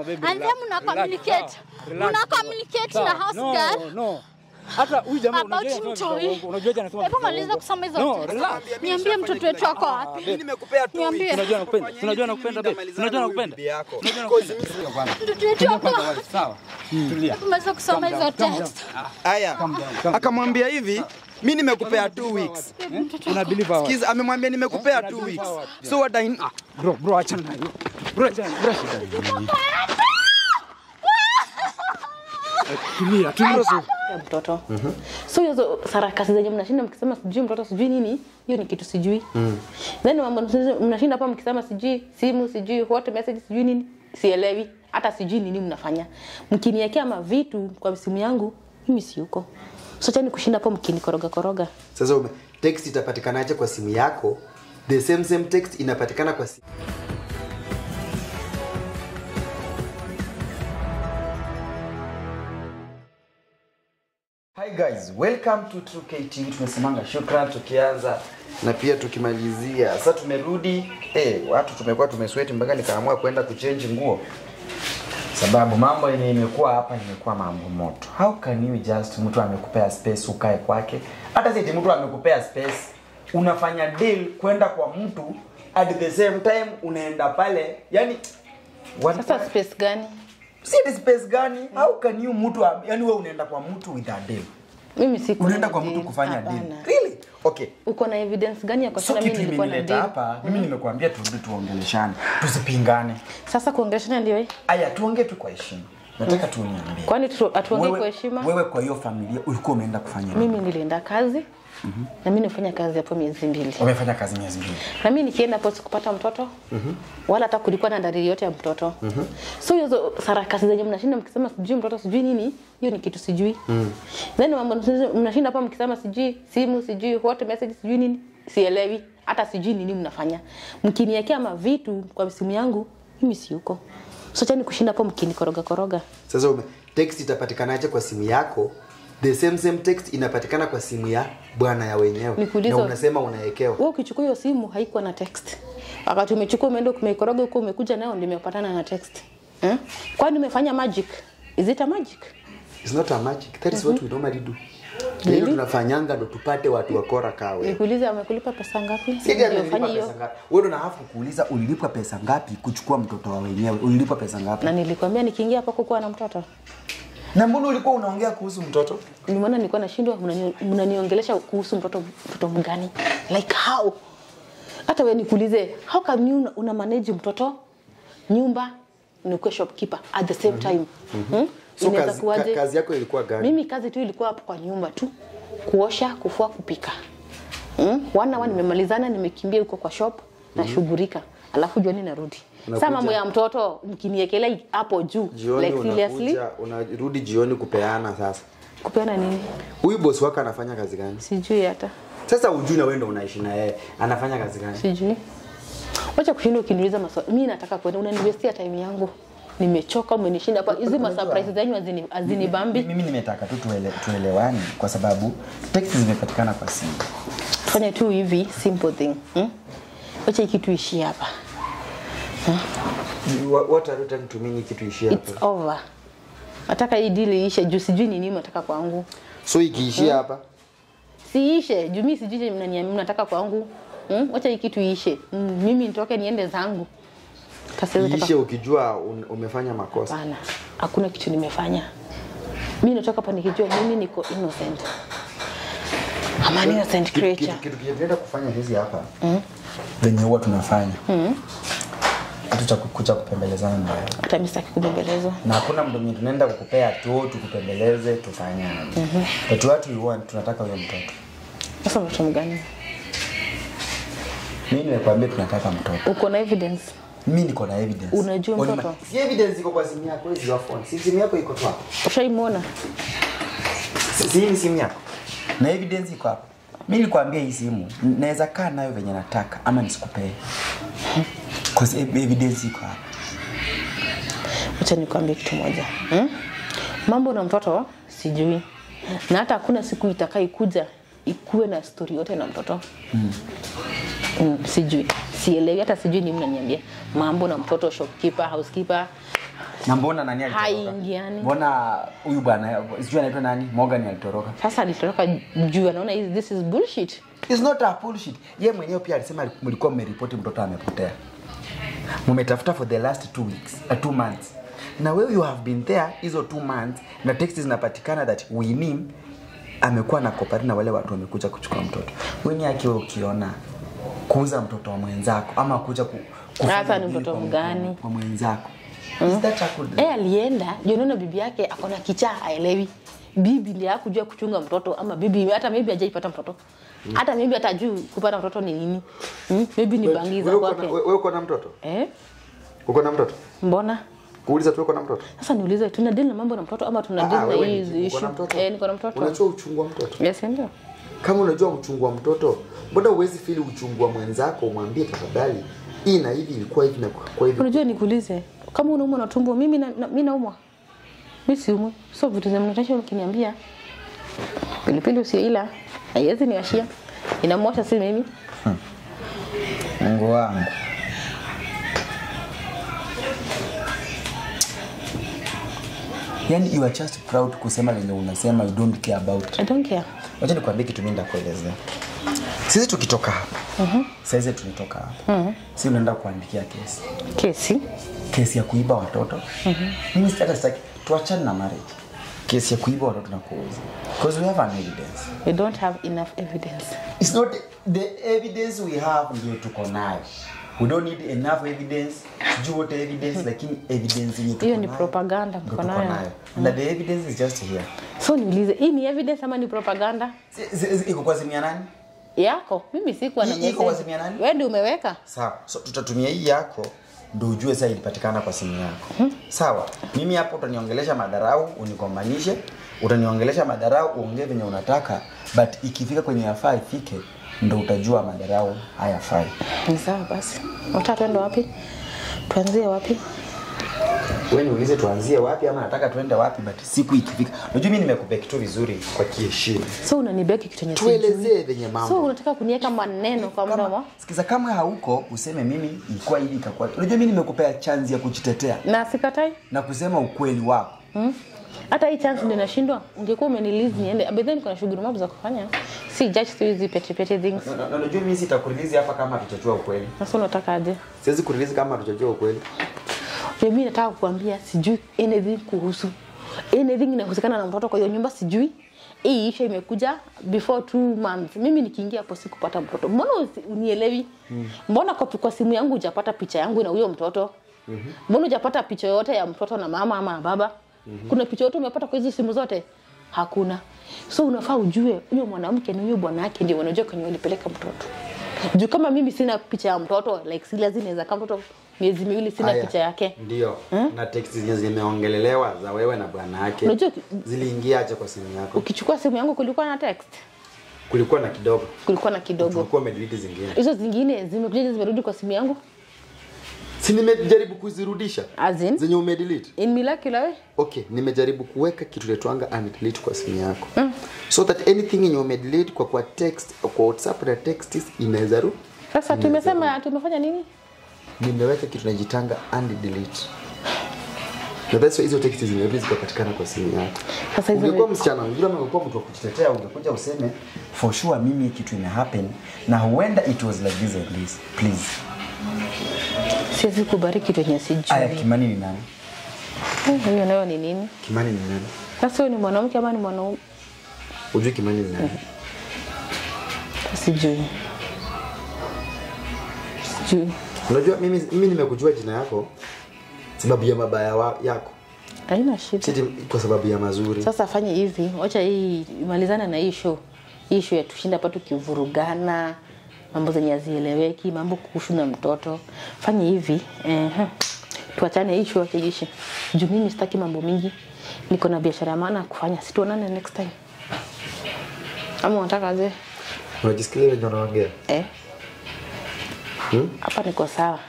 baby, and relax, then mna relax, communicate sawa, relax, mna sawa. communicate Sawa, na house no, girl no. Hata huyu jamaa About unajua anasema mtoi. vitu vya uongo. Unajua aje anasema Hebu vitu vya maliza uongo. kusoma hizo No, text. relax. niambie mtoto wetu ako wapi Mimi nimekupea two Niambie. weeks. Unajua nakupenda. Fanya Unajua hivi, nakupenda mimi babe. nitamalizana Unajua na huyu nakupenda. bibi yako. Unajua Because nakupenda. mimi- mtoto wetu ako wapi Sawa. Tulia. tumeweza kusoma hizo text Aya, akamwambia hivi, mimi nimekupea two weeks. Una believe hawa. Kiza amemwambia nimekupea two weeks. So what I ah, Bro, bro achana na hiyo. Bro achana. Bro shida nini? Tulia, tulia. ya mtoto so hizo sarakasi zenye mnashinda mkisema sijui mtoto sijui nini hiyo ni kitu sijui then mambo mnashinda hapa mkisema sijui simu sijui what message sijui nini sielewi hata sijui nini mnafanya mkiniekea mavitu kwa simu yangu mimi si huko so chani kushinda hapo mkinikoroga koroga Sasa ume, text itapatikanaje kwa simu yako? The same same text inapatikana kwa simu. Hi guys, welcome to True KTV. Tumesemanga shukran tukianza na pia tukimalizia. Sasa tumerudi, eh, watu tumekuwa tumesweat mpaka nikaamua kwenda kuchange nguo. Sababu mambo yenye imekuwa hapa imekuwa mambo moto. How can you just mtu amekupea space ukae kwake? Hata si eti mtu amekupea space unafanya deal kwenda kwa mtu at the same time unaenda pale. Yani one sasa space gani si eti space gani? How can you mtu am- yani wewe unaenda kwa mtu with a deal? mimi si Unaenda kwa mtu kufanya deal. Hapana. Really? Okay. uko na evidence gani ya kwa So sababu kitu mimi nilikuwa na imenileta deal hapa, mimi nimekuambia turudi tuongeleshane, tusipingane. sasa kuongeleshana ndio hii Aya, tuongee tu kwa heshima. Nataka tu uniambie. kwani tu- hatuongei Wewe- kwa heshima Wewe kwa hiyo familia ulikuwa umeenda kufanya nini? mimi nilienda kazi na mimi nifanya kazi hapo miezi mbili Umefanya kazi miezi mbili. na mimi nikienda hapo sikupata mtoto wala hata kulikuwa na dalili yote ya mtoto so hizo sarakasi zenye mnashinda mkisema sijui mtoto sijui nini hiyo ni kitu sijui then mambo mnashinda hapo mkisema sijui simu sijui what message sijui nini sielewi hata sijui nini mnafanya mkiniekea mavitu kwa simu yangu mimi si huko so chani kushinda hapo mkinikoroga koroga Sasa ume, text itapatikanaje kwa simu yako? The same same text inapatikana kwa simu ya bwana ya wenyewe. Nikuulize- Na unasema unaekewa. wewe ukichukua hiyo simu haikuwa na text wakati umechukua umeenda umeikoroga huko umekuja nayo ndio imepatana na text eh? kwani umefanya magic is it a magic It's not a magic. That is what we normally do. Ndio Really? tunafanyanga ndo tupate watu wakora kawe. nikuulize amekulipa pesa ngapi Sisi ndio amelipa ufanye pesa hiyo ngapi? Wewe ndo nahafu kuuliza ulilipwa pesa ngapi kuchukua mtoto wa wenyewe? Ulilipwa pesa ngapi? na nilikwambia nikiingia hapo kukuwa na mtoto Na mbona ulikuwa unaongea kuhusu mtoto? nimeona nilikuwa nashindwa mnani- mnaniongelesha kuhusu mtoto mtoto mgani like how hata wewe nikuulize how come you una, una manage mtoto nyumba nikuwe shopkeeper at the same time hmm? So Inaweza kazi, kuwaje? ka, kazi yako ilikuwa gani? mimi kazi tu ilikuwa hapo kwa nyumba tu kuosha kufua kupika mm? wana wa nimemalizana nimekimbia huko kwa shop nashughulika alafu jioni narudi Unakuja- saa mambo ya mtoto mkiniekelea hapo juu Jioni like seriously unakuja unarudi jioni kupeana sasa. kupeana nini Huyu bosi wako anafanya kazi gani? sijui hata Sasa ujui na wewe ndo unaishi na yeye. Anafanya kazi gani? sijui wacha kushinda ukiniuliza maswali mi nataka kwenda unaniwestia time yangu nimechoka umenishinda hapa hizi masurprise zenyu hazini hazinibambi Mimi nimetaka tu tuele, tuelewane kwa sababu text zimepatikana kwa simu. fanya tu hivi simple thing hmm? wacha hii kitu ishie hapa What, what are you trying to mean kitu ishia it's hapa? over nataka hii deal iishe juu sijui ni nini nataka kwangu So ikiishia hapa siishe juu mi sijui chenye mnaniambia mnataka kwangu hmm? wacha hii kitu iishe mm, mimi nitoke niende zangu Kasiwezi taka- iishe ukijua un, umefanya makosa. Hapana, hakuna kitu nimefanya. Mimi natoka hapa nikijua mimi niko innocent. I'm an innocent Kitu- creature. Kitu kitu tunaenda kufanya hizi hapa venye huwa tunafanya kitu cha ku- kucha kupembelezana na wewe Hata mimi sitaki kubembelezwa. na hakuna mtu mwenye tunaenda kukupea tu tukupembeleze tufanyane but what we want tunataka huyo mtoto Sasa mtoto mgani? mimi nimekuambia tunataka mtoto Uko na evidence? mimi niko na evidence Unajua Only mtoto? ma- si evidence iko kwa simu yako hizi your phone si simu yako iko tu hapa Ushaimwona? si si hii ni simu yako na evidence iko hapa mimi nilikwambia hii simu n- naweza kaa nayo venye nataka ama nisikupee cause ev- evidence iko hapa Acha nikwambie kitu moja. Hmm? Mambo na mtoto sijui. Na hata hakuna siku itakaikuja ikuwe na story yote na mtoto. Mm, sijui. Sielewi hata sijui ni mnaniambia. Mambo na mtoto shopkeeper, housekeeper. Na mbona nani alitoroka? Haingiani. Mbona huyu bwana sijui anaitwa nani? Morgan alitoroka. sasa alitoroka juu anaona hizi- this is bullshit It's not a bullshit. Yeye mwenyewe pia alisema mlikuwa mmeripoti mtoto amepotea. Mmetafuta for the last two weeks, uh, two months. Na wewe you have been there hizo two months na text zinapatikana that Winnie amekuwa na kopari na wale watu wamekuja kuchukua mtoto. Wewe akiwa ukiona kuuza mtoto wa mwenzako ama kuja ku, kufanya Hata ni deal mtoto kwa- mgani? kwa mwenzako. Is that a good eh alienda juu anaona bibi yake akona kichaa aelewi bibi ndiye hakujua kuchunga mtoto ama bibi hata maybe hajaipata mtoto hata maybe hata juu kupata mtoto ni nini hmm? maybe ni bangiza Wewe uko na- kwake wewe uko na mtoto? eh Uko na mtoto? mbona Kuuliza tu uko na mtoto? sasa niulize tuna deal na mambo na mtoto ama tuna deal na wewe hii ni- uko issue na mtoto? eh niko na mtoto Unajua uchungu wa mtoto? yes ndio kama unajua uchungu wa mtoto mbona uwezi fili uchungu wa mwenzako umwambie tafadhali hii na hivi ilikuwa hivi na kwa hivi unajua nikuulize kama unaumwa na tumbo mimi na, na, mimi naumwa mimi siumwi so vitu za mnatasha ukiniambia pilipili usioila haiwezi niwashia inamwasha si mimi mungu wangu yani you are just proud kusema lenye unasema you don't care about i don't care wacha nikwambie kitu mimi ndakuelezea sisi tukitoka hapa mm-hmm. saizi tulitoka hapa mm-hmm. si unaenda kuandikia kesi kesi kesi ya kuiba watoto mm-hmm. mimi hata sitaki tuachane na marriage kesi ya kuiba watoto na kuuza because we have an evidence we don't have enough evidence It's not the evidence we have ndio tuko nayo. We don't need enough evidence. Sijui what evidence lakini evidence yenye tuko hiyo ni nayo, propaganda ndio mko tuko nayo nayo. Na the evidence is just here. so niulize hii ni evidence ama ni propaganda Si- si- si- Iko kwa simu ya nani? yako mimi sikuwa na Hii iko kwa message simu ya nani? wewe ndio umeweka Sawa. So tutatumia hii yako ndio ujue sasa ilipatikana kwa simu yako. Sawa. Mimi hapo utaniongelesha madharau, unikombanishe, utaniongelesha madharau, uongee venye unataka, but ikifika kwenye yafaa ifike ndio utajua madharau hayafai. ni sawa basi unataka tuende wapi tuanzie wapi wewe niulize tuanzie wapi ama nataka tuende wapi but siku ikifika unajua mimi nimekupea kitu vizuri kwa kiheshima so unanibeki kitu yenye tuelezee venye so mambo unataka kuniweka maneno kwa mdomo kama, sikiza kama hauko useme mimi ilikuwa hivi ikakuwa unajua mimi nimekupea chance ya kujitetea na sikatai na kusema ukweli wako Hmm? hata hii chance ndio nashindwa ungekuwa umenilizi niende but then niko na shughuli mambo za kufanya si judge tu hizi petty petty things Na- na- na unajua mimi sitakurilizi hapa kama hatujajua ukweli sasa unataka aje siwezi kurilizi kama hatujajua ukweli Ndio mimi nataka kukuambia sijui anything kuhusu anything inahusikana na mtoto kwa hiyo nyumba sijui hii isha imekuja before two months mimi nikiingia hapo sikupata mtoto mbona usi- unielewi mbona kwa, kwa simu yangu hujapata picha yangu na huyo mtoto mbona hujapata picha yoyote ya mtoto na mama ama baba kuna picha yote umepata kwa hizi simu zote hakuna so unafaa ujue huyo mwanamke ni huyo bwana yake ndio wanajua kwenye walipeleka mtoto juu kama mimi sina picha ya mtoto like si lazima inaweza kama mtoto miezi miwili sina Aya, picha yake ndio na text zenye zimeongelelewa za wewe na bwana yake Unajua- ziliingiaje kwa simu yako ukichukua simu yangu kulikuwa na text kulikuwa na kidogo kulikuwa na kidogo tulikuwa umedelete zingine hizo zingine zimekuja zimerudi kwa simu yangu si nimejaribu kuzirudisha As in? zenye umedelete in miracle way okay nimejaribu kuweka kitu letwanga umedelete kwa simu yako mm. so that anything yenye umedelete kwa kwa text kwa whatsapp na text inaweza ru sasa tumesema tumefanya nini nimeweka kitu najitanga undelete na that's why hizo text zimerudi zikapatikana kwa simu yako Sasa hizo ungekuwa ni- msichana mzuri ama ungekuwa mtu wa kujitetea ungekuja useme for sure mimi kitu ime happen na huenda it was like this and this please siwezi kubariki kitu yenye aya sijui kimani ni nani Eh, hiyo nayo ni nini kimani ni nani sasa huyo ni mwanamke ama ni mwanaume ujui kimani ni nani sijui sijui unajua mimi, mimi nimekujua jina yako sababu ya mabaya wa, yako haina shida siti kwa sababu ya mazuri sasa fanye hivi wacha hii imalizane na hii show hii show ya tushinda hapa tukivurugana mambo zenye hazieleweki mambo kuhusu na mtoto fanye hivi eh, tuachane hii show acha iishe juu mimi sitaki mambo mingi niko na biashara ya maana ya kufanya situonane next time ama unataka aje unajisikia venye unaongea eh hapa niko sawa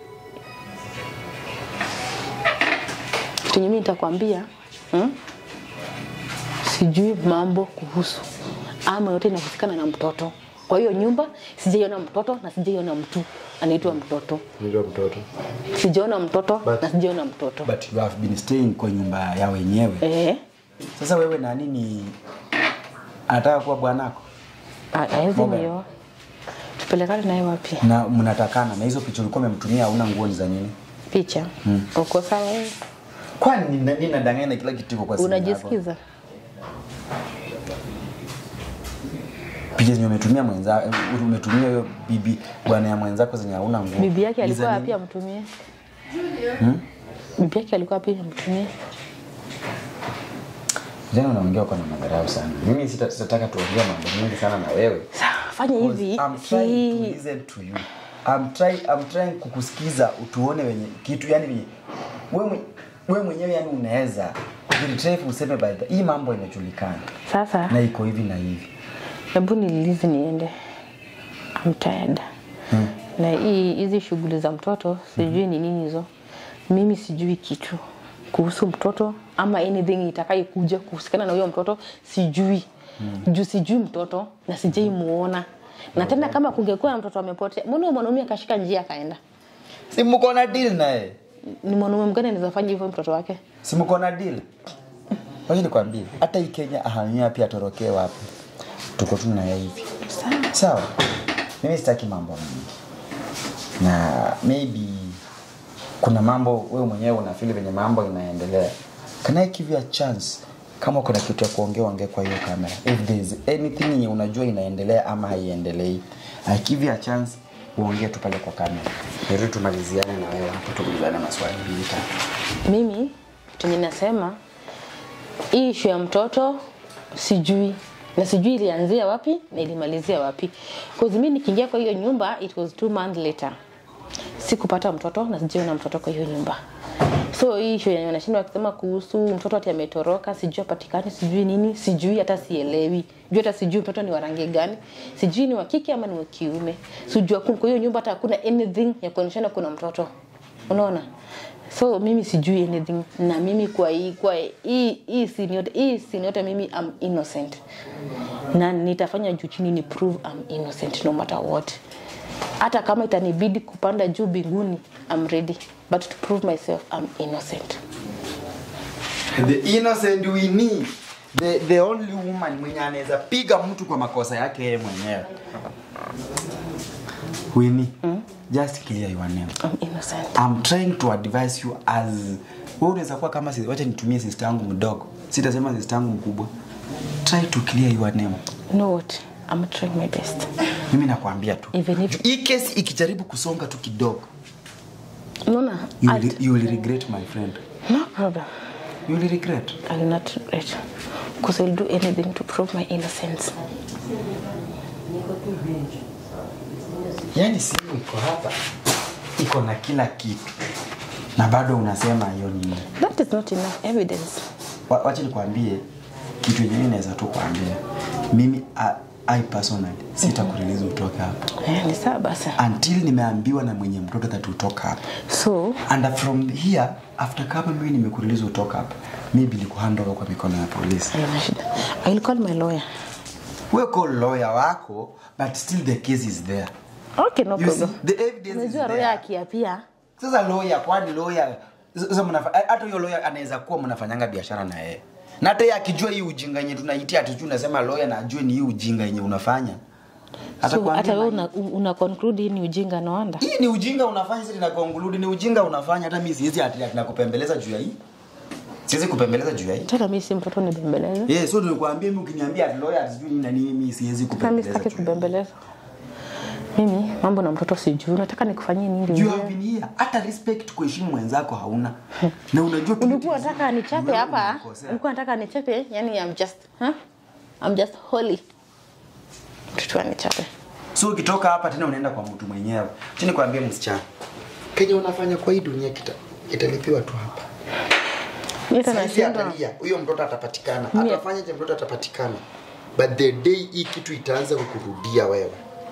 kenye mimi nitakwambia hmm? sijui mambo kuhusu ama yote inahusikana na mtoto kwa kwa hiyo nyumba sijaiona mtoto na sijaiona mtu anaitwa mtoto Ndio mtoto. sijaona mtoto But- na sijaona mtoto But you have been staying kwa nyumba ya wenyewe. eh Sasa wewe na nini anataka kuwa bwanako hawezi Mboga. nioa tupelekane naye wapi na mnatakana na hizo picha ulikuwa umemtumia hauna nguo ni za nini? picha uko sawa wewe Kwani nini nini nadanganya na kila kitu iko kwa simu yako? unajisikiza Picha zenye umetumia mwenza umetumia hiyo bibi bwana ya mwenzako zenye hauna nguo. bibi yake Ni za alikuwa nini? wapi amtumie bibi yake alikuwa wapi amtumie Jana unaongea kwa na madharau sana. Mimi sita- sitataka tuongee mambo mengi sana na wewe. sawa fanya hivi I'm trying to si listen to you. I'm trying, I'm trying kukusikiza utuone wenye kitu yani venye wewe mwe- wewe mwenyewe yani unaweza kujiretrieve useme by the hii mambo inajulikana sasa na iko hivi na hivi. hebu nilizi niende I'm tired na hii hizi shughuli za mtoto sijui ni nini hizo mimi sijui kitu kuhusu mtoto ama anything itakayokuja kuhusikana na huyo mtoto sijui juu sijui mtoto na sijai muona na tena kama kungekuwa na mtoto amepotea mbona huyo mwanaume akashika njia akaenda Si mko na deal naye? ni mwanaume mgani anaweza fanya hivyo mtoto wake Si mko na deal? Wacha nikwambie, hata hii Kenya ahamia pia atorokee wapi? Tuko tu na yeye hivi. sawa Sawa. Mimi sitaki mambo mengi. Na maybe kuna mambo wewe mwenyewe unafeel venye mambo inaendelea. Can I give you a chance? Kama kuna kitu ya kuongea ongea kwa hiyo kamera. If there is anything yenye unajua inaendelea ama haiendelei. I give you a chance uongee tu pale kwa kamera. Ndio tumaliziane na wewe hapo tuulizane maswali mbili tatu. mimi tenye nasema hii ishu ya mtoto sijui na sijui ilianzia wapi na ilimalizia wapi cause mi nikiingia kwa hiyo nyumba it was two months later sikupata mtoto na sijiona mtoto kwa hiyo nyumba so hii ishu yenye wanashinda wakisema kuhusu mtoto ati ametoroka sijui apatikani sijui nini sijui hata sielewi juu hata sijui mtoto ni wa rangi gani sijui ni wa kike ama ni wa kiume sijua kwa hiyo nyumba hata hakuna anything ya kuonyeshana kuna mtoto unaona so mimi sijui anything na mimi kwa hii kwa hii hii scene yote hii scene yote mimi am innocent na nitafanya juu chini ni prove I'm innocent no matter what hata kama itanibidi kupanda juu binguni I'm ready but to prove myself I'm innocent the innocent we need the, the only woman mwenye anaweza piga mtu kwa makosa yake yeye mwenyewe Winnie, just clear your name. I'm innocent I'm trying to advise you as wewe unaweza kuwa kama si- wacha nitumie sister yangu mdogo. Sitasema sister yangu mkubwa. Try to clear your name. you know what I'm trying my best Mimi nakwambia tu. even if Hii kesi ikijaribu kusonga tu kidogo, unaona you I'll- will, you will regret my friend. no problem You will regret. I will not regret because I'll do anything to prove my innocence Yaani simu iko hapa. Iko na kila kitu. Na bado unasema hiyo nini? that is not enough evidence Wa- Wacha nikwambie kitu yenyewe naweza tu kuambia. Mimi I, I personally sitakurelease utoke hapa. eh, ni sawa basi until nimeambiwa na mwenye mtoto that utoka hapa so and from here after kama mimi nimekurelease utoka hapa maybe nikuhand over kwa mikono ya polisi haina shida I will call my lawyer we call lawyer wako but still the case is there okay no you see problem the evidence is unajua lawyer there akiapia sasa lawyer kwani lawyer sasa mnafa hata huyo lawyer anaweza kuwa mnafanyanga biashara na yeye na hata yeye akijua hii ujinga yenye tunaitia atijui unasema lawyer na ajue ni hii ujinga yenye unafanya so Atakwambia hata wewe na- una, una conclude hii ni ujinga no wonder hii ni ujinga unafanya sisi tunakonkludi ni ujinga unafanya hata mimi siwezi ati ati nakupembeleza juu ya hii siwezi kupembeleza juu ya hii tena mimi si mtoto nibembeleze eh so nilikwambia mimi ukiniambia ati lawyer sijui nini na nini mimi siwezi tena mimi kupembeleza sitaki juu ya hii. kubembeleza mimi mambo na mtoto sijui nataka nikufanyie nini you wewe? have been here hata respect kuheshimu mwenzako hauna na unajua kitu ulikuwa kizuri. nataka nichape Wewe hapa umenikosea. ulikuwa nataka nichape yani I'm just huh? I'm just holy mtoto anichape so ukitoka hapa tena unaenda kwa mtu mwenyewe chini kwambie msichana kenye unafanya kwa hii dunia kita italipiwa tu hapa mimi hata Saizi nashindwa atalia huyo mtoto atapatikana Mie- atafanya je mtoto atapatikana but the day hii kitu itaanza kukurudia wewe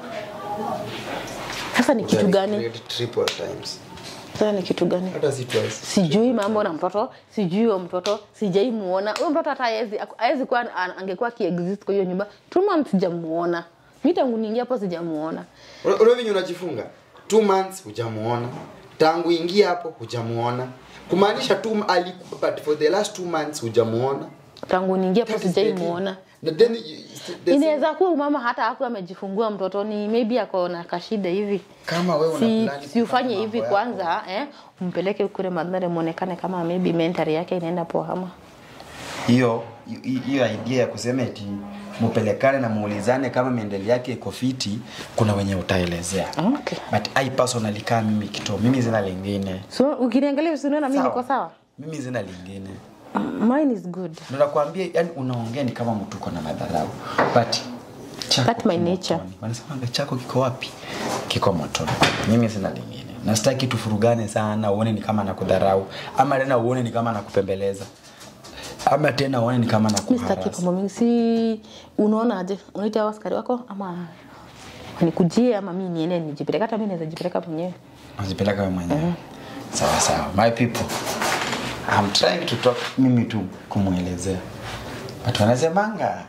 sasa ni kitu gani Uta-regret triple times sasa ni kitu gani hata si twice sijui mambo na mtoto sijui huyo mtoto sijai muona huyo mtoto hata haezi haezi kuwa an- angekuwa akiexist kwa hiyo nyumba two months sijamuona mi tangu niingia hapo sijamuona Unajua venye unajifunga two months hujamuona tangu ingia hapo hujamuona kumaanisha tu aliku- but for the last two months hujamuona tangu niingia hapo That is sijaimuona the- then you- the- inaweza kuwa umama hata hakuwa amejifungua mtoto ni maybe ako na kashida hivi kama wewe una si, plani si ufanye kufanya hivi mambo yako. kwanza eh, umpeleke kule madhare muonekane kama maybe mentari yake inaenda poa ama hiyo hi- hiyo idea ya kusema eti mupelekane na muulizane kama miendeli yake iko fiti kuna wenye utaelezea okay. but I personally kama mimi kito mimi zina lingine so ukiniangalia usiniona mimi niko sawa mimi zina lingine M- mine is good Ndio nakwambia yani unaongea ni kama mtu uko na madharau but chako That's my kiko nature. motoni. wanasemanga chako kiko wapi kiko motoni mimi sina lingine na sitaki tufurugane sana uone ni kama nakudharau ama tena uone ni kama nakupembeleza ama tena uone ni kama mi sitaki nakuharasi mambo mingi si unaona aje unaita hao askari wako ama nikujie ama mi niende nijipeleka hata mi naweza jipeleka mwenyewe najipeleka wewe mwenyewe sawa sawa my people I'm trying to talk mimi tu kumwelezea but wanasemanga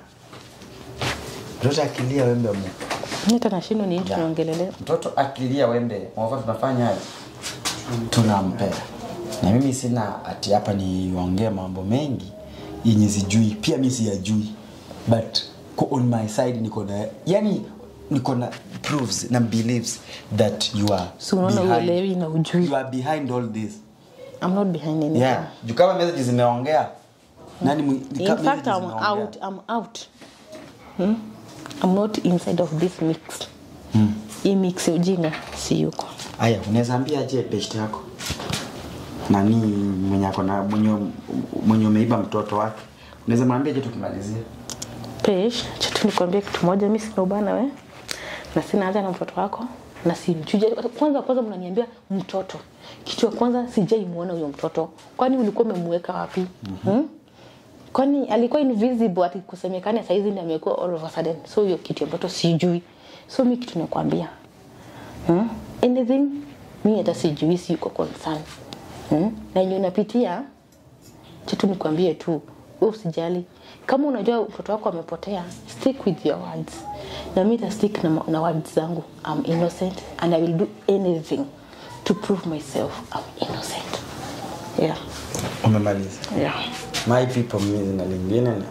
mtoto akilia wembe mu mi hata nashindwa ni nini tunaongelelea mtoto akilia wembe mwaka tunafanya aje? tunampea na mimi sina ati hapa niongee mambo mengi yenye sijui pia mi siyajui but ko on my side niko na yani niko na proofs na beliefs that you are Si unaona behind- uelewi na ujui. you are behind all this I'm not behind anything yeah juu kama message zimeongea nani mwi- in kama fact message I'm zimeongea. out I'm out hmm? I'm not inside of this mix hmm. hii mix ya ujinga si yuko Aya, unaweza ambia je best yako nani mwenye ako na mwenye mwenye umeiba mtoto wake, unaweza mwambia je tukimalizia? Pesh, chetu nikwambie kitu moja, mimi sina ubana we na sina haja na mtoto wako na simchuja. Kwanza kwanza mnaniambia mtoto, kitu ya kwanza sijaimuona huyo mtoto, kwani ulikuwa umemweka wapi? mm-hmm. hmm? Kwani alikuwa invisible ati kusemekane saizi ndiye amekuwa all of a sudden, so hiyo kitu ya mtoto sijui. So mimi kitu nakwambia hmm? anything mimi hata sijui, si yuko concern hmm? na yenye unapitia chetu nikwambie tu wewe usijali kama unajua mtoto wako amepotea stick with your words na mimi stick na, na words zangu I'm innocent and I will do anything to prove myself I'm innocent yeah Umemaliza. yeah My people, mimi zina lingine na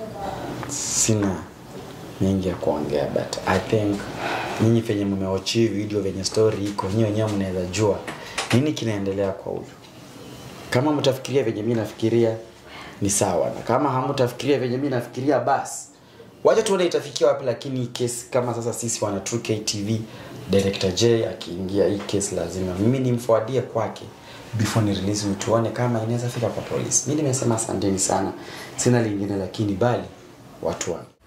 sina mengi ya kuongea but I think nyinyi venye mmeochi video venye story iko nyinyi wenyewe mnaweza jua nini kinaendelea kwa huyu. Kama mtafikiria venye mimi nafikiria ni sawa, na kama hamtafikiria venye mimi nafikiria basi wacha tuone itafikia wapi, lakini hii kesi kama sasa sisi wana True KTV director J akiingia hii kesi lazima mimi nimfuadie kwake before ni release tuone kama inaweza fika kwa polisi. Mimi nimesema asanteni sana, sina lingine lakini bali watu wangu